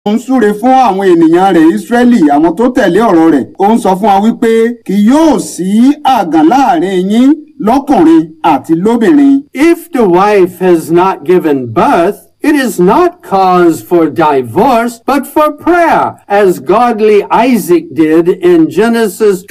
ó ń súre fún àwọn ènìyàn rẹ̀ Ísírẹ́lì àwọn tó tẹ̀lé ọ̀rọ̀ rẹ̀ ó ń sọ fún wa wípé kì yóò sí àgàn láàrin yín lọ́kùnrin àti lóbìnrin. If the wife has not given birth, it is not cause for divorce, but for prayer, as godly Isaac did in Genesis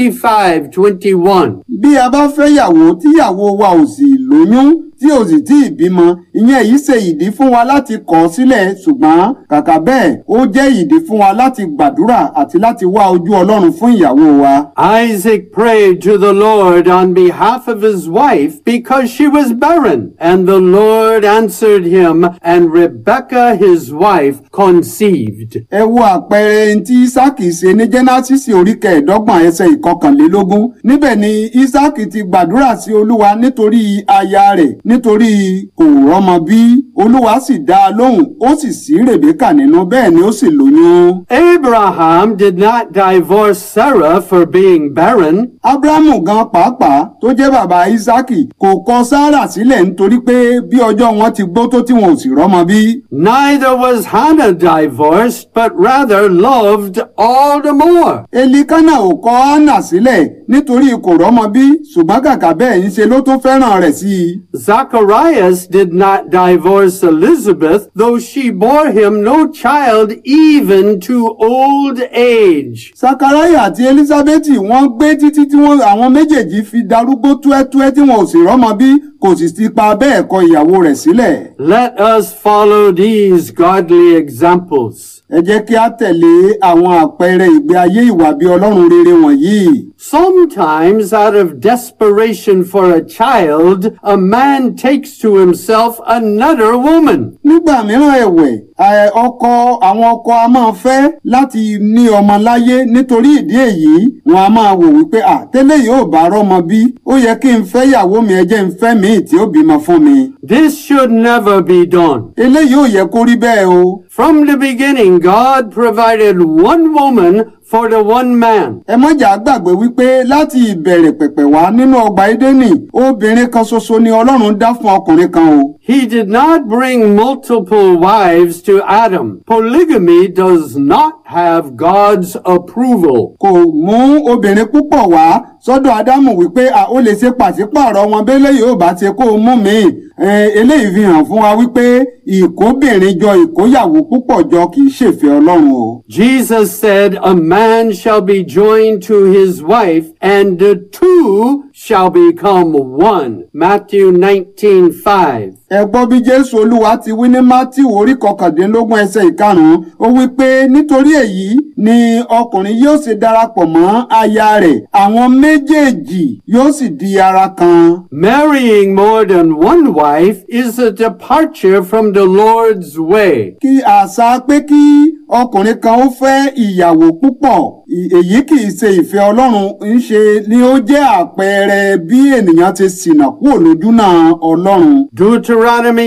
25, 21. bí a bá fẹ́ yàwó tíyàwó wa ò sì lóyún tí ò sì tí ì bímọ ìyẹn yìí ṣe ìdí fún wa láti kọ̀ ọ́ sílẹ̀ ṣùgbọ́n kàkà bẹ́ẹ̀ ó jẹ́ ìdí fún wa láti gbàdúrà àti láti wá ojú Ọlọ́run fún ìyàwó wa. Isaac prayed to the Lord on behalf of his wife because she was barren, and the Lord answered him, and Rebekah his wife conceived. ẹ wo àpẹẹrẹ ẹni tí Ísáàkì ṣe ní Jẹ́násísì orí kẹẹ̀ẹ́dọ́gbọ̀n ẹsẹ̀ ìkọkànlélógún níbẹ̀ ni Ísáàkì ti gbàdúrà sí Olúwa nítorí aya rẹ̀ nítorí kò rọ́mọ bí Olúwa sì dá a lóhùn ó sì sí Rèbékà nínú bẹ́ẹ̀ ni ó sì lóyún. Abraham did not divorce Sarah for being barren. Ábúráhámù gan pàápàá tó jẹ́ bàbá Ísáàkì kò kọ Sárà sílẹ̀ nítorí pé bí ọjọ́ wọn ti gbó tó tí wọn ò sì rọ́mọ bí. Neither was Hannah divorced, but rather loved all the more. Elikana ò kọ Hánà sílẹ̀ nítorí kò rọ́mọ bí ṣùgbọ́n kàkà bẹ́ẹ̀ ń ṣe ló tún fẹ́ràn rẹ̀ sí i. Zacharias did not divorce Elizabeth, though she bore him no child even to old age. Sakaraya àti Elizabeti wọ́n gbé títí tí wọ́n àwọn méjèèjì fi darúgbó túẹ́túẹ́ tí wọn ò sì rọ́mọ bí kò sì ti pa bẹ́ẹ̀ kọ ìyàwó rẹ̀ sílẹ̀. Let us follow these godly examples. Ẹ jẹ́ kí a tẹ̀lé àwọn àpẹẹrẹ ìgbé ayé ìwà bí Ọlọ́run rere wọ̀nyí. Sometimes, out of desperation for a child, a man takes to himself another woman. Nígbà mìíràn ẹ̀wẹ̀, ẹ, ọkọ àwọn ọkọ a máa fẹ́ láti ní ọmọ láyé nítorí ìdí èyí wọn a máa wò wípé à tẹ́lẹ̀ yóò bá rọ́mọ bí ó yẹ kí n fẹ́ ìyàwó mi ẹ jẹ́ n fẹ́ míì tí ó bímọ fún mi. This should never be done. Eléyìí ò yẹ kó rí bẹ́ẹ̀ o. From the beginning, God provided one woman for the one man. ẹ mọ̀jà gbàgbé wípé láti ìbẹ̀rẹ̀ pẹ̀pẹ̀ wá nínú ọgbà Édẹ́nì obìnrin kan ṣoṣo ni Ọlọ́run dá fún ọkùnrin kan o. He did not bring multiple wives to Adam. Polygamy does not have God's approval. kò mú obìnrin púpọ̀ wá sọ́dọ̀ Ádámù wípé à ó lè ṣe pàṣípààrọ̀ wọn bẹ́lẹ̀ yóò bá ṣe kó o mú mi. Ẹ, eléyìí fi hàn fún wa wípé ìkóbìnrin jọ ìkóyàwó púpọ̀ jọ kì í ṣèfẹ́ Ọlọ́run o. Jesus said, A man shall be joined to his wife, and the two shall become one. Matthew 19 5. ẹ gbọ́ bí jésù olúwa ti wí ní mátíù orí kọkàndínlógún ẹsẹ̀ ìkarùn-ún ó wí pé nítorí èyí ni ọkùnrin yóò ṣe darapọ̀ mọ́ aya rẹ̀ àwọn méjèèjì yóò sì di ara kan. Marrying more than one wife is a departure from the Lord's way. kí àṣà pé kí ọkùnrin kan ó fẹ́ ìyàwó púpọ̀ ì- èyí kì í ṣe ìfẹ́ ọlọ́run ń ṣe ni ó jẹ́ àpẹẹrẹ bí ènìyàn ti ṣìnà kúrò lójúnà ọlọ́run. Deuteronomy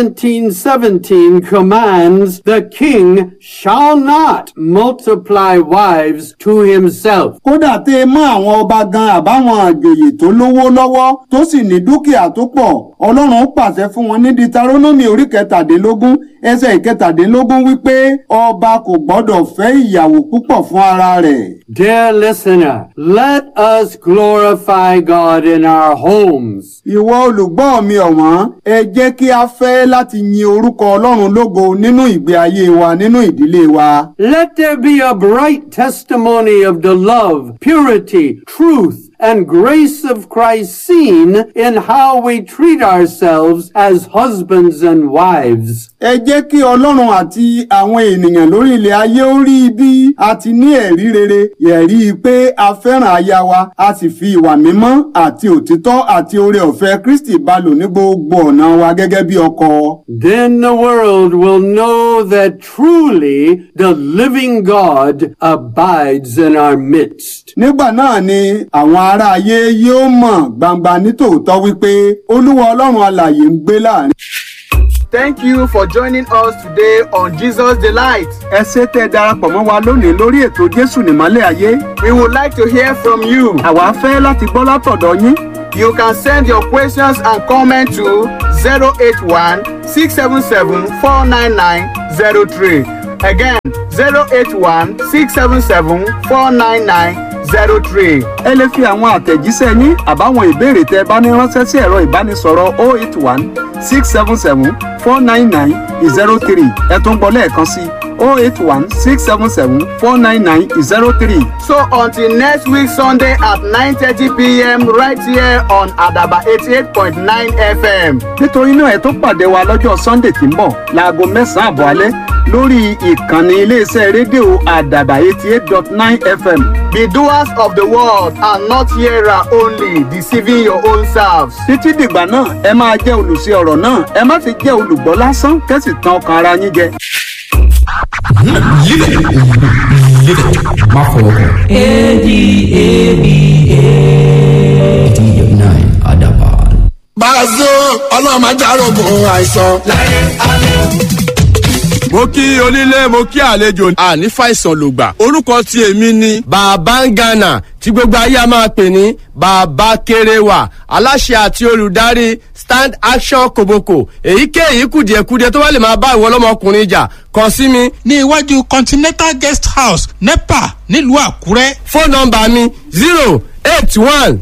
17:17 commands the king shall not multiply wives to himself. kódà tẹ mọ́ àwọn ọba gan àbáwọn àjòyè tó lówó lọ́wọ́ tó sì ní dúkìá tó pọ̀ ọlọ́run pàṣẹ fún wọn ní Dítarónómì orí kẹtàdínlógún ẹsẹ̀ ìkẹtàdínlógún wípé ọba kò gbọ́dọ̀ fẹ́ ìyàwó púpọ̀ fún ara rẹ̀. Dear listener, let us glorify God in our homes. ìwọ olùgbọ́ mi ọ̀wọ́n ẹ jẹ́ kí a fẹ́ láti yin orúkọ ọlọ́run lógo nínú ìgbé ayé wa nínú ìdílé wa. Let there be a bright testimony of the love, purity, truth, and grace of Christ seen in how we treat ourselves as husbands and wives. ẹ jẹ́ kí ọlọ́run àti àwọn ènìyàn lórí ilẹ̀ ayé ó rí bí a ti ní ẹ̀rí rere ẹ̀rí pé a fẹ́ràn aya wa a sì fi ìwà mímọ́ àti òtítọ́ àti oore ọ̀fẹ́ Kristi bá lò ní gbogbo ọ̀nà wa gẹ́gẹ́ bí ọkọ. Then the world will know that truly the living God abides in our midst. nígbà náà ni àwọn ará ayé yóò mọ̀ gbangba nítòótọ́ wípé olúwa ọlọ́run alààyè ń gbé láàrin. Thank you for joining us today on Jesus Delight. ẹ ṣé tẹ́ ẹ darapọ̀ mọ́ wa lónìí lórí ètò Jésù nìmọ́lẹ̀ ayé. We would like to hear from you. àwa fẹ́ láti gbọ́ látọ̀dọ̀ yín. You can send your questions and comments to 081 677 49903 Again, 081 677 499 03. ẹ lè fi àwọn àtẹ̀jíṣẹ́ yín àbáwọn ìbéèrè tẹ bá ní ránṣẹ́ sí ẹ̀rọ ìbánisọ̀rọ̀ 081 677 499 03 ẹ tún gbọ́ lẹ́ẹ̀kan sí 081 677 499 03. So until next week Sunday at 9:30 p.m. right here on Adaba 88.9 FM. nítorí náà ẹ tó pàdé wa lọ́jọ́ sunday tí ń bọ̀ láago mẹ́sàn-án àbọ̀ alẹ́ lórí ìkànnì iléeṣẹ́ rédíò àdàbà eighty eight dot nine fm Be doers of the word and not hearer only, deceiving your own selves. títí dìgbà náà ẹ máa jẹ́ olùṣe ọ̀rọ̀ náà ẹ má fi jẹ́ olùgbọ́ lásán kẹ́sì tan ọkàn ara yín jẹ. Live it. Live it. Má fọwọ́ kàn. eighty eight nine Adaban. Bàzó ọlọ́run máa járógun àìsàn. mo kí onílé mo kí àlejò àní fàìsàn lògbà orúkọ tí èmi ni bàbá ń gànà tí gbogbo ayé a máa pè ní bàbá kéréwà aláṣẹ àti olùdarí stand action koboko èyíkéyìí kùdìẹ̀kudiẹ tó bá lè máa bá ìwọ ọlọ́mọkùnrin jà kàn sí mi ní iwájú continental guest house nepa nílùú àkúrẹ́ fóònù nọ́mbà mi zero eight one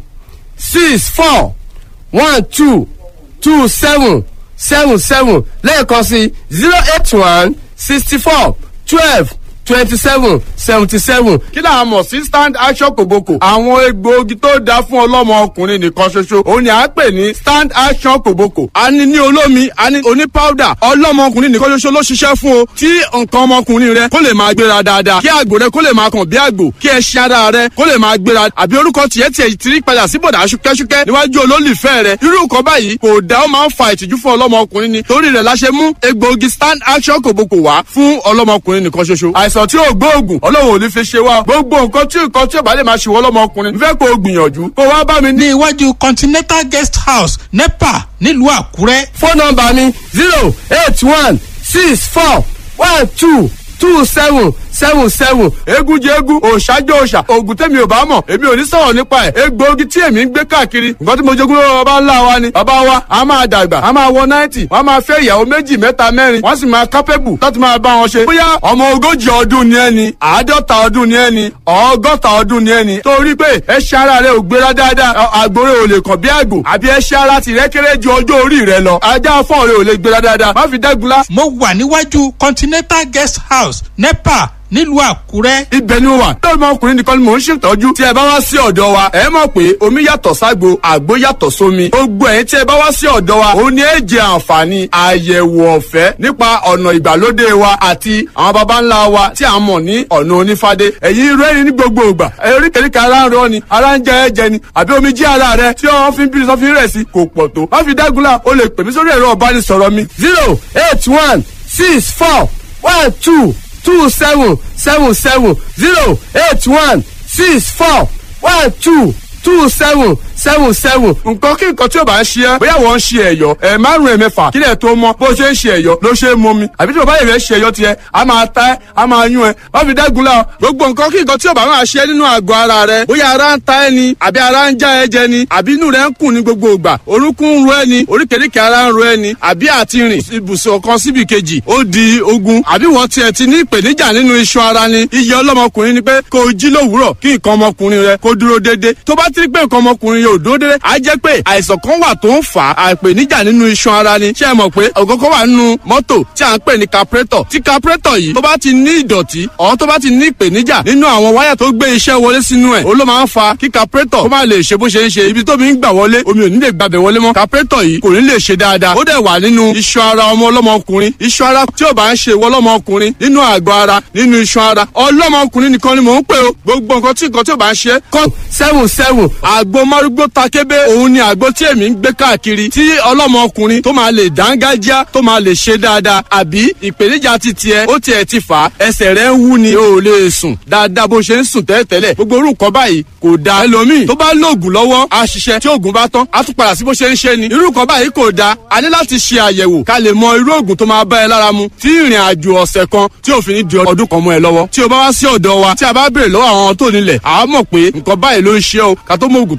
six four one two two seven seven seven lẹ́ẹ̀kan sí zero eight one sixty four twelve twenty seven seventy seven. kí là á mọ̀ sí stand action kòbókò. àwọn egbòogi tó dáa fún ọlọ́mọ ọkùnrin nìkan ṣoṣo òun ni à ń pè ní stand action kòbókò. a ní ní olómi a ní oní powder ọlọ́mọ ọkùnrin nìkan ṣoṣo ló ṣiṣẹ́ fún o. tí nǹkan ọmọkùnrin rẹ kó lè máa gbéra dáadáa kí àgbò rẹ kó lè máa kàn bí àgbò kí ẹṣin ara rẹ kó lè máa gbéra àbí orúkọ tiẹ̀ tiẹ̀ ti rí padà sí bọ̀dà ṣúkẹ́ṣúkẹ́ níwájú olólùfẹ́ rẹ irú nǹkan báyìí kò dá ó máa ń fa ìtìjú fún ọlọ́mọkùnrin ni torí rẹ̀ la ṣe mú egbòogi stand action kòbókò wá fún ọlọ́mọkùnrin nìkan ṣoṣo àìsàn tí ò gbóògùn ọlọ́run ò ní fi ṣe wá gbogbo nǹkan tí nǹkan tí ò bá lè máa ṣe wọ́n lọ́mọkùnrin fẹ́ kó o gbìyànjú kó wá bá mi ní ní iwájú continental guest house nepa nílùú àkúrẹ́ fóònù nọmba mi zero eight one six four one two two seven seven seven egun jẹ egun òòṣàjọ òòṣà oògùn tẹ̀mí ò bá mọ̀ èmi ò ní sọ̀rọ̀ nípa ẹ̀ egbòogi tí èmi ń gbé káàkiri nǹkan tí mo jogún lọ́wọ́ bàbá ńlá wa ni bàbá wa a máa dàgbà a máa wọ náìtì wọ́n a máa fẹ́ ìyàwó méjì mẹ́ta mẹ́rin wọ́n sì máa kápẹ́bù láti máa bá wọn ṣe bóyá ọmọ ogójì ọdún ni ẹni àádọ́ta ọdún ni ẹni ọgọ́ta ọdún ni ẹni torí pé ẹṣẹ́ ara rẹ ò gbéra dáadáa àgbòrè ò lè kàn bí àgbò àbí ẹṣẹ́ ara tìrẹ kéré ju ọjọ́ orí rẹ lọ ajá fọ́ọ̀ rẹ ò lè gbéra dáadáa má fi dẹ́gunlá mo wà níwájú continental guest house nepa nílùú àkúrẹ́ ibẹ̀ ni mo wà. lórí ọmọkùnrin nìkan ni mò ń ṣètọ́jú. tí ẹ bá wá sí ọ̀dọ̀ wa ẹ mọ̀ pé omi yàtọ̀ ságbo àgbo yàtọ̀ sómi. gbogbo ẹ̀yin tí ẹ bá wá sí ọ̀dọ̀ wa òun ni ẹ jẹ àǹfààní àyẹ̀wò ọ̀fẹ́ nípa ọ̀nà ìgbàlódé wa àti àwọn baba ńlá wa tí a mọ̀ ní ọ̀nà onífádé. ẹ̀yin rẹ́rìn ní gbogbo ìgbà eríkèéríkèé ara ń rọ ni ara ń jẹ ẹ̀jẹ̀ ni àbí omi jí ara rẹ tí wọ́n fi ń bí sọ́fin rẹ̀ sí kò pọ̀ tó. má fi dágunlá o lè pè mí sórí ẹ̀rọ ọ̀bánisọ̀rọ̀ mi zero eight one six four one two two seven seven seven zero eight one six four one two two seven seven seven. nǹkan kí nǹkan tí o bá ń ṣe ẹ́ bóyá wọ́n ń ṣe ẹ̀yọ́ ẹ̀ márùn-ún ẹ̀mẹ́fà kílẹ̀ tó mọ́ bó ṣe ń ṣe ẹ̀yọ́ ló ṣe é mọ́ mi àbí tí o bá yẹ̀ fẹ́ ṣe ẹ̀yọ́ tiẹ̀ a máa ta ẹ́ a máa yún ẹ́ wọ́n fi dẹ́gun la gbogbo nǹkan kí nǹkan tí o bá máa ṣe nínú àgọ́ ara rẹ bóyá ara ń ta ẹ́ ni àbí ara ń já ẹ jẹ ni àbí inú rẹ ń kùn ní gbogbo ìgbà orúnkún ń ro ẹ ni oríkèéríkèé ara ń ro ẹ ni àbí àti rìn ibùsùn kan síbi kejì ó di ogun àbí wọ́n tiẹ̀ ti ní ìpèníjà nínú iṣan ara ni iye ọlọ́mọkùnrin ni pé kó o jí lówùúrọ̀ kí nǹkan ọmọkùnrin rẹ kó dúró déédéé tó bá ti rí pé nǹkan ọmọkùnrin yóò dúró déédéé á jẹ́ pé àìsàn kan wà tó ń fà á àìpèníjà nínú iṣan ara ni ṣé ẹ mọ̀ pé ọ̀gọ́gọ́ wà nínú mọ́tò tí à ń pè ní carburetor tí carburetor yìí tó bá ti ní ìdọ̀tí ọ̀hún tó bá ti ní ìpèníjà nínú àwọn wáyà tó gbé iṣẹ́ wọlé sínú ẹ̀ ó ló máa ń fa kí carburetor kó má lè ṣe bó ṣe ń ṣe ibi tó mi ń gbà wọlé omi ò ní lè gbàbẹ̀ wọlé mọ́ carburetor yìí kò ní lè ṣe dáadáa ó dẹ̀ wà nínú iṣan ara ọmọ ọlọ́mọkùnrin iṣan ara tí ò bá ń ṣe ìwọ ọlọ́mọkùnrin nínú àgọ́ ara nínú iṣan ara ọlọ́mọkùnrin nìkan ni mò ń pè o gbogbo nǹkan tí nǹkan tí ò bá ń ṣe kọ́ seven seven àgbo márúgbó takébé òun ni àgbo tí èmi ń gbé káàkiri tí ọlọ́mọkùnrin tó máa lè dángájá tó máa lè ṣe dáadáa àbí ìpèníjà ti tiẹ̀ ó tiẹ̀ ti fà á ẹsẹ̀ rẹ̀ ń wú ni o ò lè sùn dáadáa bó ṣe ń sùn tẹ́lẹ̀tẹ́lẹ̀ gbogbo orú nǹkan báyìí kò da ẹlòmíì tó bá lóògùn lọ́wọ́ á ṣiṣẹ́ tí oògùn bá tán á tún padà sí bó ṣe ń ṣe ni irú nǹkan báyìí kò da a ní láti ṣe àyẹ̀wò ká lè mọ irú oògùn tó máa bá ẹ lára mu tí ìrìn àjò ọ̀sẹ̀ kan tí òfin ní di ọdún kan mọ́ ẹ lọ́wọ́ tí o bá wá sí ọ̀dọ̀ wa tí a bá béèrè lọ́wọ́ àwọn tó nílẹ̀ àá mọ̀ pé nǹkan báyìí ló ń ṣe o ká tó mọ oògùn tá a máa fún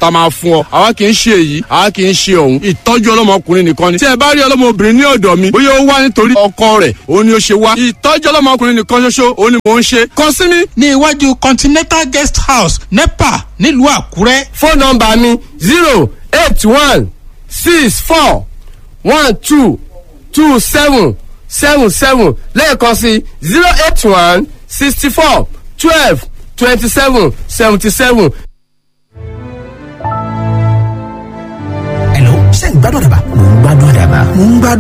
fún ọ àwa kì í ṣe èyí àwa kì í ṣe òun ìtọ́jú ọlọ́mọkùnrin nìkan ni tí ẹ bá rí ọlọ́mọbìnrin ní ọ̀dọ̀ mi bóyá ó wá nítorí ọkọ rẹ̀ òun ni ó ṣe wá ìtọ́jú ọlọ́mọkùnrin nìkan ṣoṣo òun ni mò ń ṣe kàn sí mi. ní iwájú continental guest house nepa nílùú àkúrẹ́. fóònù nọmba mi zero eight one six four one two two seven seven seven lẹ́ẹ̀kan sí zero eight one sixty four twelve twenty seven seventy seven. Hello, ṣé ń gbádùn àdàbà? Mò ń gbádùn àdàbà. Mò ń gbádùn.